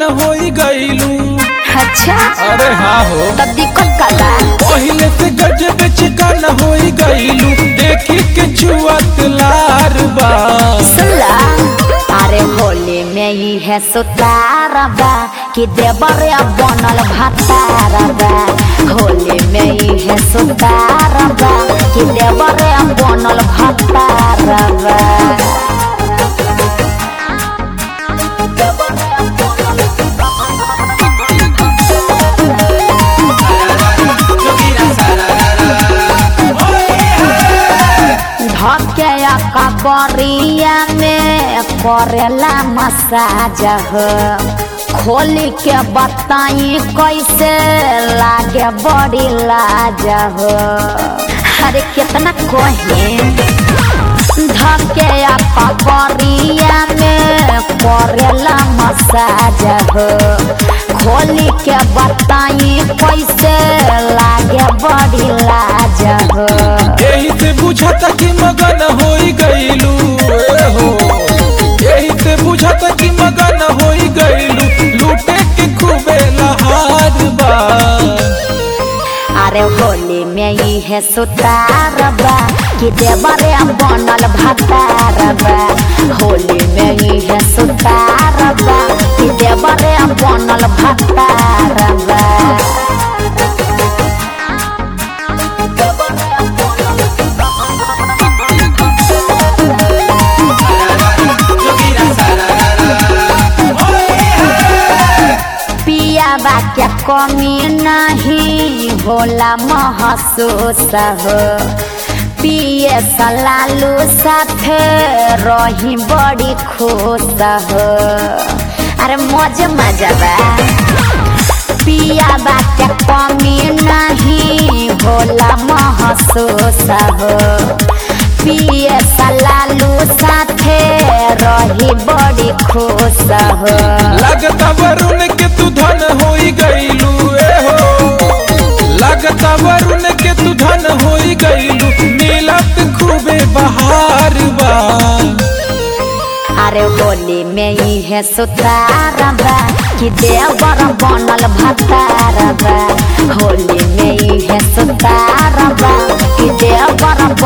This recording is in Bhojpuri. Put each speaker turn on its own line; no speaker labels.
होई गईलू
अच्छा
अरे हाँ हो
तब दिक्कत का बा
पहिले से गजब चिकन होई गईलू देखी के छुअत लार बा
सुनला अरे होली में ही है सुतारा बा कि देवर बनल भतारा बा होली में ही है सुतारा बा कि देवर बनल भतारा बा धके कबरिया में करेला मसाज हो खोली के बताई कैसे लागे बड़ी लाज हो अरे कितना कहे धके कबरिया में करेला मसाज हो खोली के बताई कैसे लागे बड़ी लाज हो
यही से बुझाता कि मगन होई गईलू ए हो यही से बुझाता कि मगन होई गईलू लूटे के खूबे लहार बा
अरे होली में ही है सुतार बा कि देवरे बनल भतार बा होली में ही है सुतार बा कि देवरे बनल भतार बा पिया बा के कमी नहीं होला महसूस हो पिए सलालू साथे रही बड़ी खुश हो अरे मजे मजा बा पिया बा के कमी नहीं होला महसूस हो पिए सलालू साथे रही बड़ी खुश हो
लगता वरुण के तू धन होई गईलू ए हो लगता वरुण के तू धन होई गईलू नीलत खूबे बहार बा
अरे होली में ही है सुतार बा कि देवर बनल भतार बा होली में ही है सुतार बा कि देवर